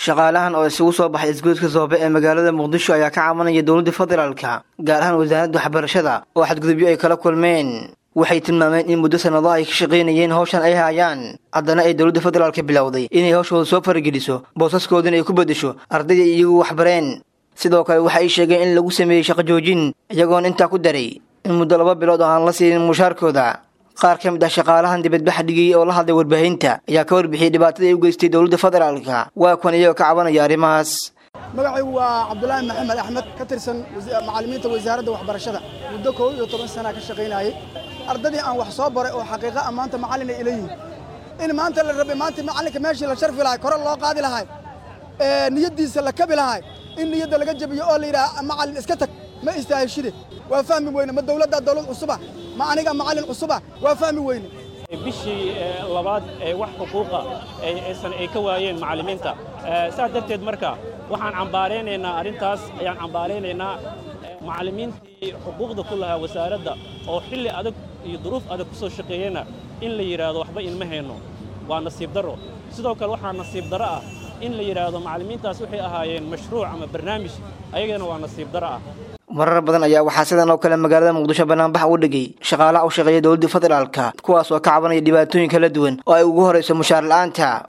shaqaalahan oo isugu soo baxay isgoodka soobe ee magaalada muqdisho ayaa ka cabanaya dowladda federaalka gaar ahaan wasaaradda waxbarashada oo xadgudubyo ay kala kulmeen waxay tilmaameen in muddo sannado ay ka shaqaynayeen hawshan ay hayaan haddana ay dowladda federaalka bilowday inay hawshooda soo farageliso boosaskoodana ay ku beddesho ardayda iyagu waxbareen sidoo kale waxa ay sheegeen in lagu sameeyey shaqo joojin iyagoona intaa ku daray in muddo laba bilood oo aan la siinin mushaarkooda qaar ka mid ah shaqaalahan dibadbaxa dhigayay oo la hadlay warbaahinta ayaa ka warbixiyey dhibaatada ay u geystay dowladda federaalka waa kuwan iyagoo ka cabanaya arrimahaas magacaygu waa cabdulaahi maxamed axmed ka tirsan macallimiinta wasaaradda waxbarashada muddo koob iyo toban sanaa ka shaqaynayay ardadii aan wax soo baray oo xaqiiqa ah maanta macallina ila yihin in maanta la rabay maanta macallinka meeshii la sharfi lahay kore loo qaadi lahay niyaddiisa la kabi lahay in niyadda laga jabiyo oo la yidhaha macallin iska tag ma istaahishide waa fahmi weyne ma dowladdaa dowlad cusuba ma aniga macallin cusuba waa fahmi weyne bishii labaad ee wax xuquuqa aysan ay ka waayeen macallimiinta saas darteed marka waxaan cambaaraynaynaa arrintaas ayaan cambaaraynaynaa macallimiintii xuquuqda ku lahaa wasaaradda oo xilli adag iyo duruuf adag ku soo shaqeeyena in la yidhaahdo waxba inma hayno waa nasiib darro sidoo kale waxaa nasiib darro ah in la yidhaahdo macallimiintaas waxay ahaayeen mashruuc ama barnaamij ayagana waa nasiib darro ah marar badan ayaa waxaa sidan oo kale magaalada muqdisho banaanbax u dhigay shaqaalaha u shaqeeya dowladda federaalka kuwaas oo ka cabanaya dhibaatooyin kala duwan oo ay ugu horayso mushaar la'aanta